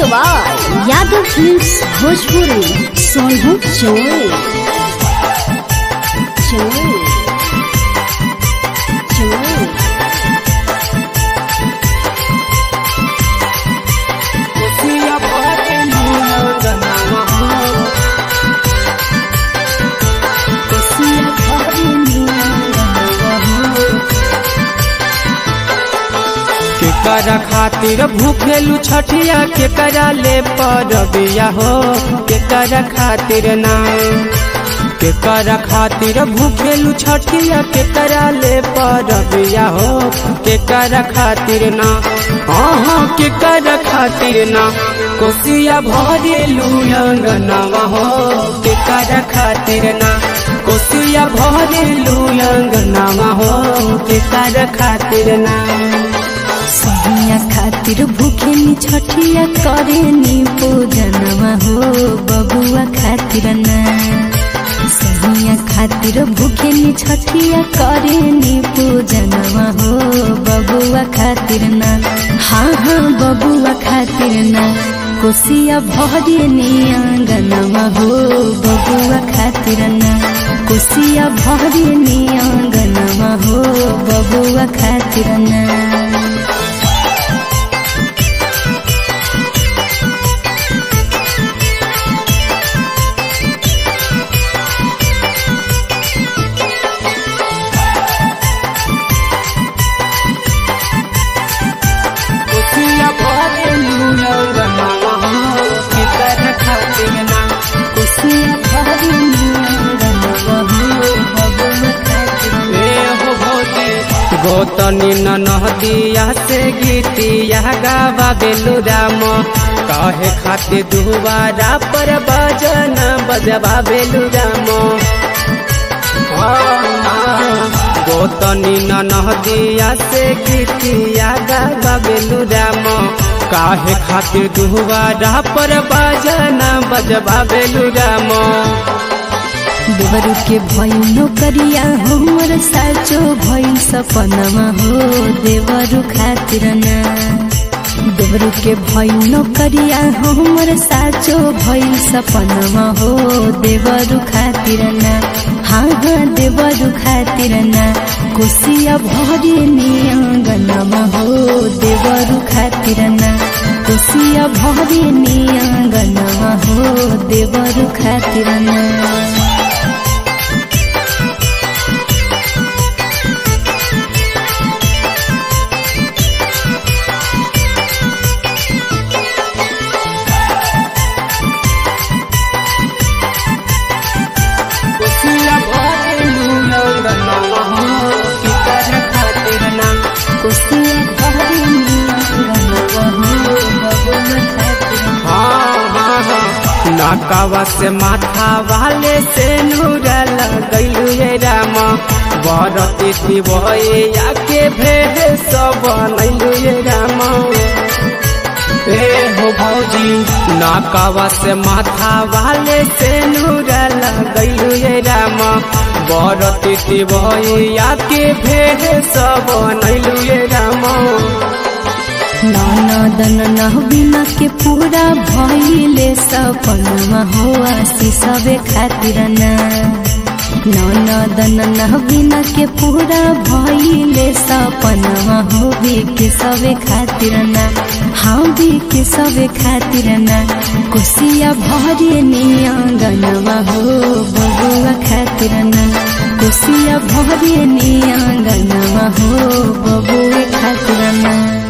by Yadav Films Bhojpuri. Solhu Joy. Joy. Joy. Kosia bhari केकरा खातिर भूखेलू छठिया केकरा ले परबिया हो केकरा खातिर ना केकरा खातिर भूखेलू छठिया केकरा ले परबिया हो केकरा खातिर ना हाँ केकरा खातिर ना कोसिया भरेलू अंगनवा हो केकरा खातिर ना कोसिया भरेलू अंगनवा हो केकरा खातिर ना सहिया खातिर भूखेनी छठिया करेनी पूजनवा हो बबुआ खातिर ना सहिया खातिर भूखेनी छठिया करेनी पूजनवा हो बबुआ खातिर ना हाँ हाँ बबुआ खातिर ना कोसिया भरेनी आंगनवा हो बबुआ खातिर ना कोसिया भरेनी आंगनवा हो बबुआ खातिर ना कोसिया भरेलू अंगनवा हो केकरा खातिर ना कोसिया भरेनी आंगनवा हो बबुआ खातिर ना ए हो भौजी गोतनी ननहदिया से गीतिया गावा बेलू राम कहे खातिर दुबारा पर बजन बजबा बेलू राम गोतनी ननहदिया से गीतिया गावा बेलू राम काहे खातिर दुबारा पर बजन बजबा बेलू राम देवरू के भइनो करिया हमर साचो भइल सपनमा हो देवरू खातिर ना देवरू के भइनो करिया हमर साचो भइल सपनमा हो देवरू खातिर ना हाँ हाँ देवरू खातिर ना कोसिया भरे नि आंगनमा हो देवरू खातिर ना कोसिया भरे नि आंगनमा हो देवरू खातिर ना कोसिया भरेलू अंगनवा हो केकरा खातिर ना कोसिया भरेनी आंगनवा हो बबुआ खातिर ना हाँ हाँ हाँ नाकावा से माथा वाले से नूरा लगैलू ये राम बरती शिवये आके भेद सब नैलू ये राम ए हो भौजी नाकावा से माथा वाले से नूरा लगैलू ये राम बरती शिवये आके भेद सब नैलू ये राम ननदन नहबिना के पूरा भइले सपनमा हो आशीषबे खातिर ना ननदन नहबिना के पूरा भइले सपनमा हो के सबे खातिर ना हाँ भी के सबे खातिर ना कोसिया भरे नि आंगनवा हो बबुआ खातिर ना कोसिया भरे नि आंगनवा हो बबुआ खातिर ना